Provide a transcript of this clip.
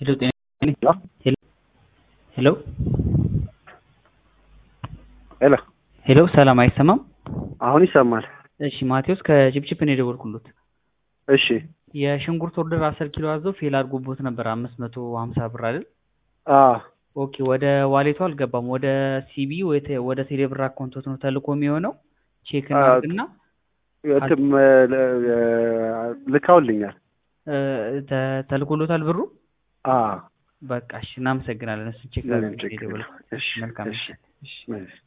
ሄሎ ጤና ሄሎ ሄሎ ሄሎ ሰላም አይሰማም? አሁን ይሰማል። እሺ ማቴዎስ ከጭፕጭፕ ነው የደወልኩሎት። እሺ የሽንኩርት ኦርደር አስር ኪሎ አዘው ፌል አድርጎቦት ነበር አምስት መቶ ሀምሳ ብር አይደል? አዎ ኦኬ ወደ ዋሌቱ አልገባም። ወደ ሲቢ ወደ ቴሌብር አካውንቶት ነው ተልኮ የሚሆነው። ቼክ እናድርግና እንትም ልካውልኛል። ተ- ተልኮሎታል ብሩ። አዎ በቃ እሺ እናመሰግናለን። እሱን ቼክ ምንም አድርገን ችግር የደወልኩት። የለም። እሺ መልካም እሺ እሺ። እሺ